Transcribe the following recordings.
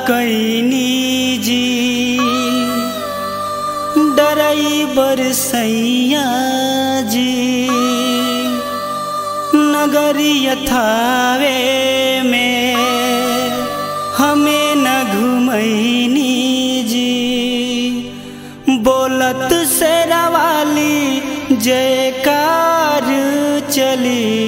कैनी जी डराइबर सैया जी नगरी यथावे में हमें न घुमैनी जी बोलत से रवाली जयकार चली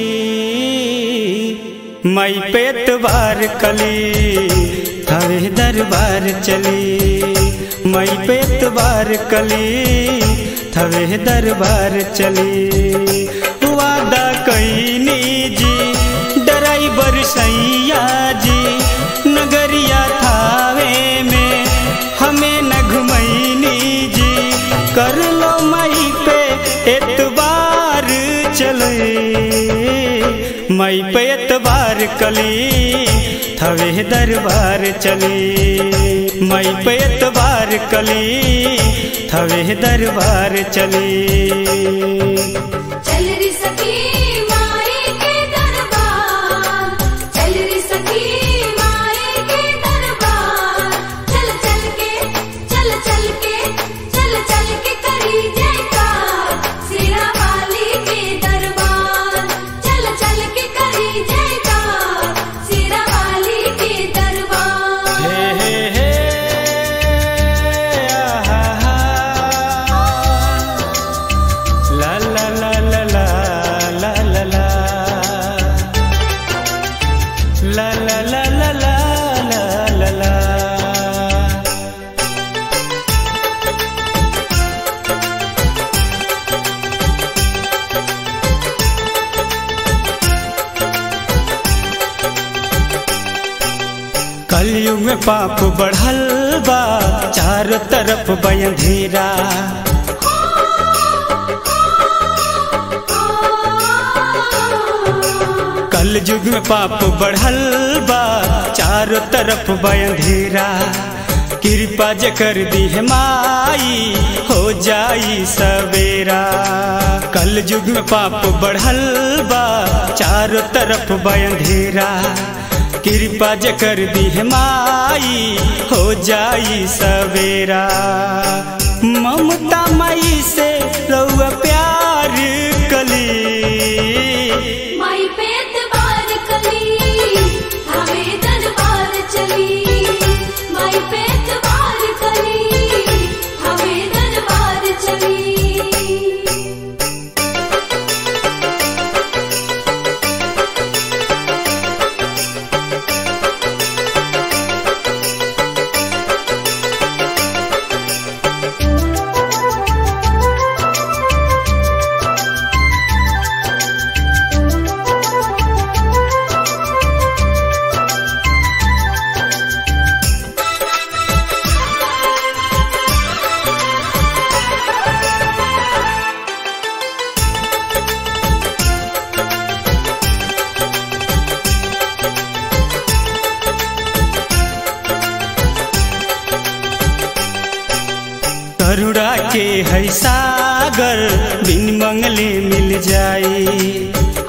मई पेट बार कली हवे दरबार चली मई पेट बार कली थवे दरबार चली वादा कैनी जी डराइबर सैया जी नगरिया थावे में हमें न घुमैनी जी कर लो मई पे एतबार चले मई पे एतबार कली थवे दरबार चली मई पे एतबार कली थवे दरबार चली चल री सखी माई के दरबार चल री सखी माई के दरबार चल चल के चल चल के चल चल के करी जयकार सिरा वाली के दरबार चल चल के करी जयकार सिरा वाली के दरबार हे हे हे आहा हा ला ला ला ला ला ला ला ला ला ला ला ला ला ला ला ला कलयुग में पाप बढ़ल बा चारों तरफ बयंधेरा कल युग में पाप बढ़ल बा चारों तरफ बयंधेरा कृपा जे कर दी है माई हो जाई सवेरा कल युग में पाप बढ़ल बा चारों तरफ बयंधेरा कृपा जे कर दी है माई हो जाई सवेरा ममता माई से रउआ प्यार कली माई पेट बार कली हवे दरबार चली माई पेट बार कली हवे दरबार चली करुणा के है सागर बिन मंगले मिल जाई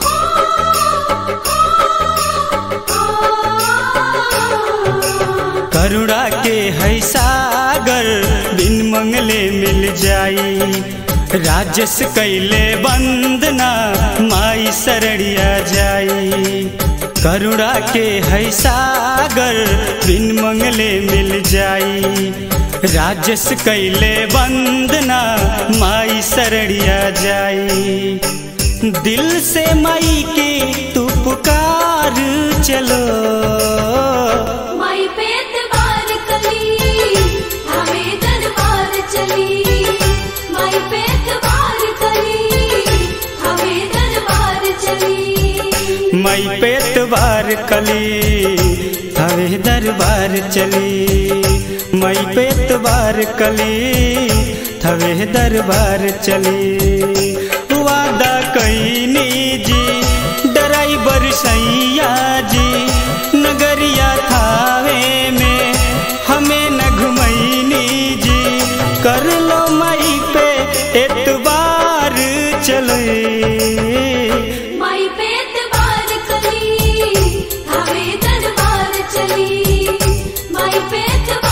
करुणा के है सागर बिन मंगले मिल जाई राजस कैले वंदना माई शरणिया जाई करुणा के है सागर बिन मंगले मिल जाई राजस कैले वंदना माई शरणिया जाई दिल से माई के तू पुकार चलो माई पेट बार कली हवे दरबार चली माई पेट बार कली हवे दरबार चली मई पेट बार कली हवे दरबार चली मई पेट बार कली थवे दरबार चली वादा कैनी जी डराइबर सैया जी नगरिया थावे में हमें न घुमैनी जी कर लो मई पे एतबार चले माई पेट बार कली हवे दरबार चली माई माई पेट